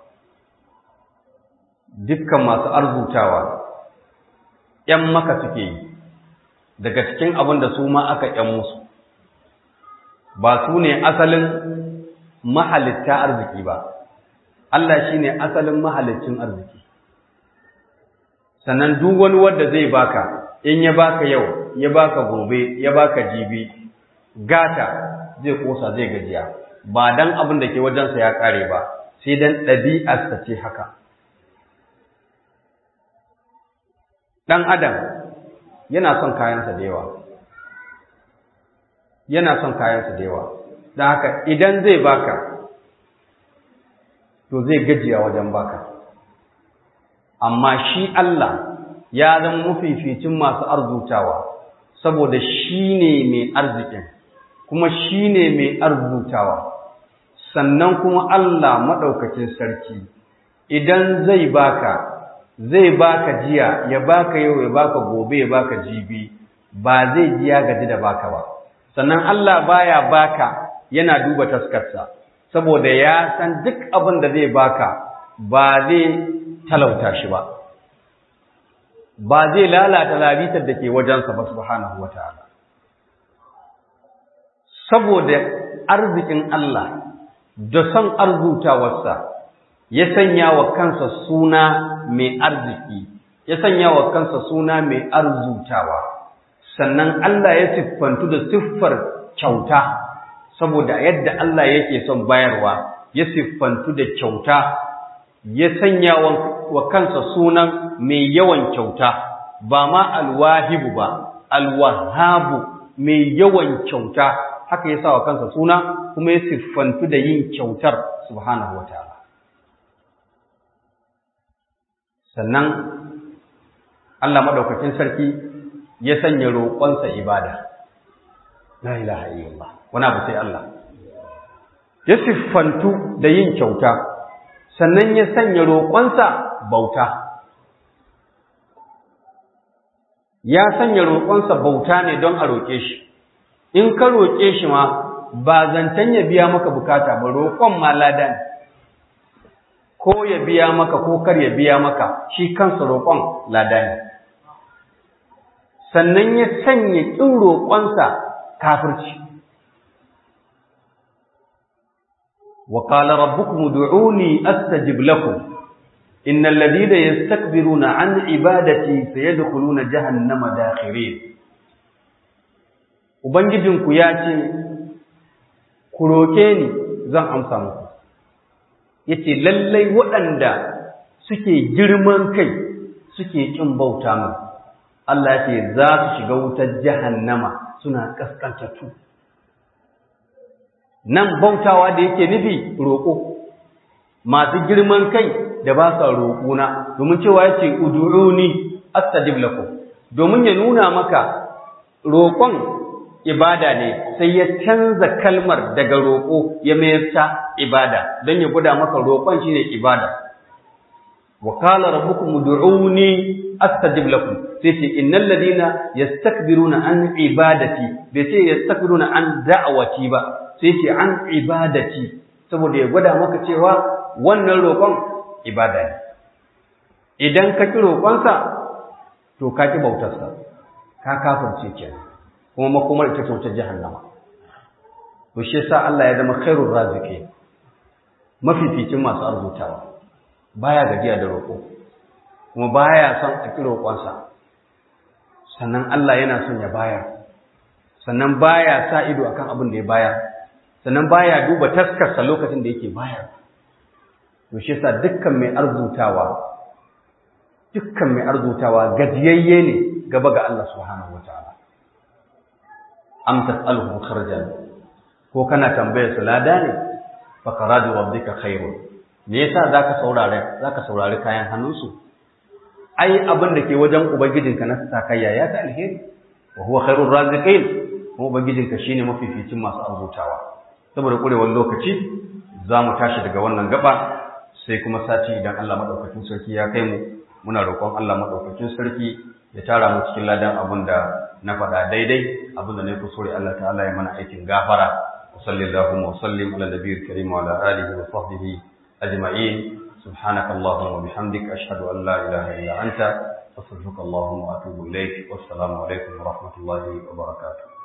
dukkan masu arzutawa ‘yan maka suke yi daga cikin abin da su ma aka ‘yan musu ba su ne asalin mahalitta arziki ba Allah shi ne asalin mahalicin arziki sannan duk wani wanda zai baka in ya baka yau ya baka gobe ya baka jibi gata zai kosa zai gajiya ba dan abin da ke wajensa ya kare ba sai dan ɗabi'arsa ce haka ɗan adam yana son kayansa da yawa yana son kayansa da yawa da haka idan zai baka to zai gajiya wajen baka amma shi Allah ya zama mafificin masu arzutawa saboda shi ne mai arzikin kuma shi ne mai arzutawa sannan kuma Allah maɗaukacin sarki idan zai baka zai baka jiya ya baka yau ya baka gobe ya baka jibi ba zai ji ya gaji da baka ba sannan Allah baya baka yana duba taskarsa saboda ya san duk abin da zai baka ba zai talauta shi ba ba zai lalata labitar da ke wajensa ba subhanahu wataala saboda arzikin Allah da son arzutawarsa ya sanya wa kansa suna mai arziki ya sanya wa kansa suna mai arzutawa sannan Allah ya siffantu da siffar kyauta saboda yadda Allah yake son bayarwa ya siffantu da kyauta ya sanya wa kansa sunan mai yawan kyauta ba ma alwahibu ba alwahabu mai yawan kyauta haka ya sa wa kansa suna kuma ya siffantu da yin kyautar subhanahu wataala sannan Allah madaukakin sarki ya sanya roƙonsa ibada la ilaha illallah wani abu sai Allah ya siffantu da yin kyauta sannan ya sanya roƙonsa bauta ya sanya roƙonsa bauta ne don a roƙe shi in ka roƙe shi ma ba zancen ya biya maka bukata ba roƙon ma lada ne ko ya biya maka ko kar ya biya maka shi kansa roƙon lada ne sannan ya sanya ƙin roƙonsa kafirci wa qala rabbukum ud'uni astajib lakum innal ladina yastakbiruna an ibadati sayadkhuluna jahannama dakhirin ubangijinku ya ce ku roke ni zan amsa muku yace lallai waɗanda suke girman kai suke kin bauta min Allah ya ce za su shiga wutar jahannama suna kaskantattu nan bautawa da yake nufi roƙo masu girman kai da ba sa roƙona domin cewa ya ce uduruni astajib lakum domin ya nuna maka roƙon ibada ne sai ya canza kalmar daga roƙo ya mayar ta ibada don ya guda maka roƙon shine ibada wa qala rabbukum ud'uni astajib lakum sai ce innal ladina yastakbiruna an ibadati bai ce yastakbiruna an da'awati ba sai ce an ibadati saboda ya gwada maka cewa wannan roƙon ibada ne idan ka ki roƙonsa to ka ki bautarsa ka kafirce kenan kuma makomar ita ce wutar jahannama to shi yasa Allah ya zama khairur raziki mafificin masu arzutawa baya gajiya da roƙo kuma baya son a ki roƙonsa sannan Allah yana son ya bayar sannan baya sa ido akan abin da ya bayar sannan baya duba taskarsa lokacin da yake bayar to shi yasa dukkan mai arzutawa dukkan mai arzutawa gajiyayye ne gaba ga Allah subhanahu wataala am tas'aluhu kharjan ko kana tambayar su lada ne fa qaradu rabbika khairun me yasa zaka saurare zaka saurari kayan hannunsu ai abin da ke wajen ubangijinka na sakayya ya ta alheri wa huwa khairur raziqin kuma ubangijinka shine mafificin masu arzutawa saboda kurewar lokaci za mu tashi daga wannan gaba sai kuma sati idan Allah madaukakin sarki ya kai mu muna roƙon Allah madaukakin sarki ya tara mu cikin ladan abin da na faɗa daidai abin da na yi kusuri Allah ta'ala ya mana aikin gafara wa sallallahu wa sallim ala nabiyil karim wa ala alihi wa sahbihi ajma'in subhanaka allahumma wa bihamdika ashhadu an la ilaha illa anta astaghfiruka allahumma wa atubu ilayk wassalamu alaikum wa rahmatullahi wa barakatuh